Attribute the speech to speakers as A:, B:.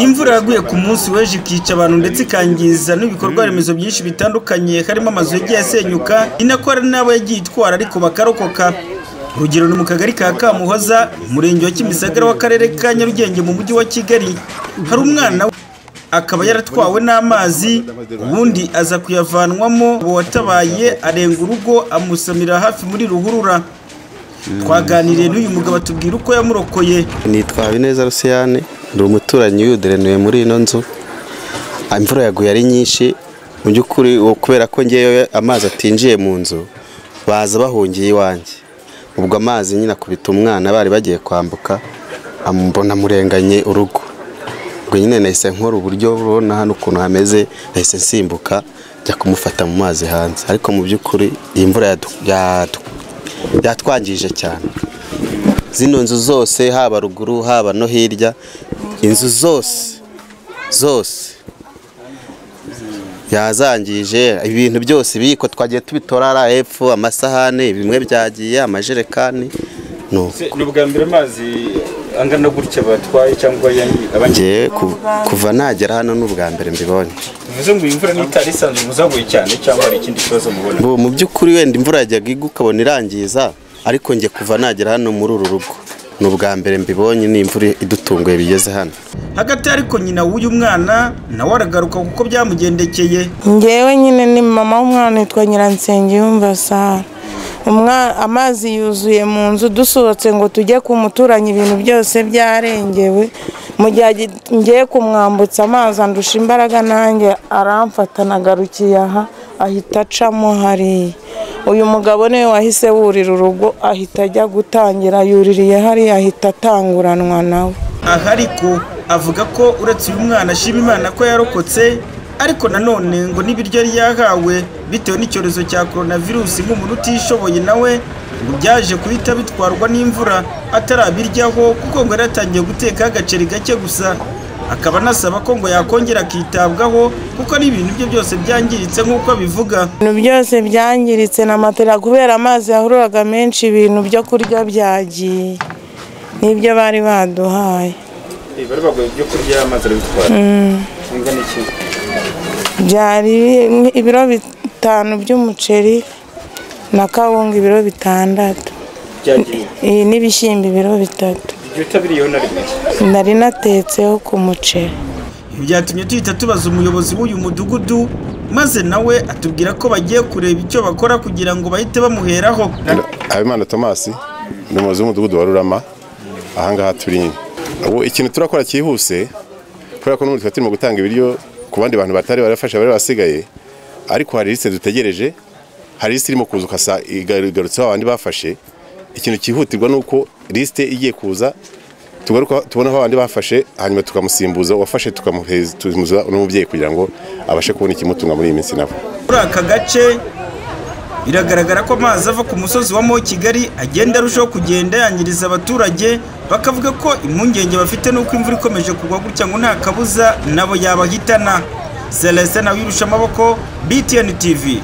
A: Imvura yaguye ku munsi w'ejo ikica abantu ndetse ikangiza n'ibikorwa remezo byinshi bitandukanye harimo amazu yagiye asenyuka, ni nako hari n'abo yagiye itwara ariko bakarokoka. Urugero ni mu kagari ka Kamuhoza, umurenge wa Kimisagara w'akarere ka Nyarugenge mu mujyi wa Kigali, hari umwana akaba yaratwawe n'amazi, ubundi aza kuyavanwamo, uwatabaye arenga urugo amusamira hafi muri ruhurura. Twaganiriye n'uyu mugabo atubwira uko yamurokoye.
B: Nitwa Habineza Rusiyane ndi umuturanyi w'udurenuye muri ino nzu imvura yaguye ari nyinshi mu by'ukuri kubera ko ngewe amazi atinjiye mu nzu baza bahungiye iwanjye ubwo amazi nyine akubita umwana bari bagiye kwambuka amubona amurenganye urugo ubwo nyine nahise nkora uburyo urabona hano ukuntu hameze nahise nsimbuka njya kumufata mu mazi hanze ariko mu by'ukuri iyi mvura yadu- yadu- yatwangije cyane zino nzu zose haba ruguru haba no hirya inzu zose zose yazangije ibintu byose ibiyiko twagiye tubitora hepfo amasahane bimwe byagiye amajerekani ni uko
C: ni ubwa mbere amazi angana gutya batwaye cyangwa abangiye
B: Njyewe ku- kuva nagera hano ni ubwa mbere mbibonye
C: bivuze ngo iyi mvura n'itari isanzwe muzaguye cyane cyangwa hari ikindi kibazo mubona
B: Bo, mu by'ukuri wenda imvura yajyaga igwa ukabona irangiza ariko njye kuva nagera hano muri uru rugo ni ubwa mbere mbibonye ni imvura idutunguye bigeze hano
A: Hagati ariko nyina w'uyu mwana nawe aragaruka kuko byamugendekeye.
D: ngewe nyine ni mama w'umwana witwa nyiransengiyumva sara Umwa- amazi yuzuye mu nzu dusohotse ngo tujye ku muturanyi ibintu byose byarengewe mu gihe agi- ngiye kumwambutsa amazi andusha imbaraga nanjye aramfata nagarukiye aha ahita acamo hariya uyu mugabo niwe wahise wurira urugo ahita ajya gutangira yuririye hariya ahita atanguranwa nawe
A: Aha ariko avuga ko uretse uyu mwana ashima Imana ko yarokotse, ariko nanone ngo n'ibiryo yari yahawe bitewe n'icyorezo cya coronavirus nk'umuntu utishoboye nawe ngo byaje guhita bitwarwa n'imvura atarabiryaho kuko ngo yari yatangiye gutekaho agaceri gake gusa. Akaba anasaba ko ngo yakongera akitabwaho kuko n'ibintu bye byose byangiritse nk'uko abivuga.
D: ibintu byose byangiritse na matera kubera amazi yahururaga menshi ibintu byo kurya byagiye n'ibyo bari baduhaye
C: bari baguye ibyo kurya amazi arabitwara ingana iki
D: byari ibiro bitanu by'umuceri na kawunga ibiro bitandatu
C: byagiye
D: iyi n'ibishyimbo ibiro bitatu
C: ibyo utabiriyeho na rimwe
D: nari natetseho ku muceri
A: byatumye duhita tubaza umuyobozi w'uyu mudugudu maze nawe atubwira ko bagiye kureba icyo bakora kugira ngo bahite bamuheraho
E: habimana tomasi ni umuyobozi w'umudugudu wa rurama ahangaha turi nyine ubu ikintu turakora cyihuse kubera ko n'ubu twari turimo gutanga ibiryo ku bandi bantu batari barafasha bari basigaye ariko hari lisite dutegereje hari lisite irimo kuza ukasa igarutseho abandi bafashe ikintu cyihutirwa ni uko lisite igiye kuza tugaruka tubona aho abandi bafashe hanyuma tukamusimbuza uwafashe tukamuhereza n'umubyeyi kugira ngo abashe kubona ikimutunga muri iyi minsi nabo
A: muri aka gace biragaragara ko amazi ava ku musozi wa mo kigali agenda arushaho kugenda yangiriza abaturage bakavuga ko impungenge bafite n'uko imvura ikomeje kugwa gutya ngo nta kabuza nabo yabahitana celestin nawe amaboko btn tv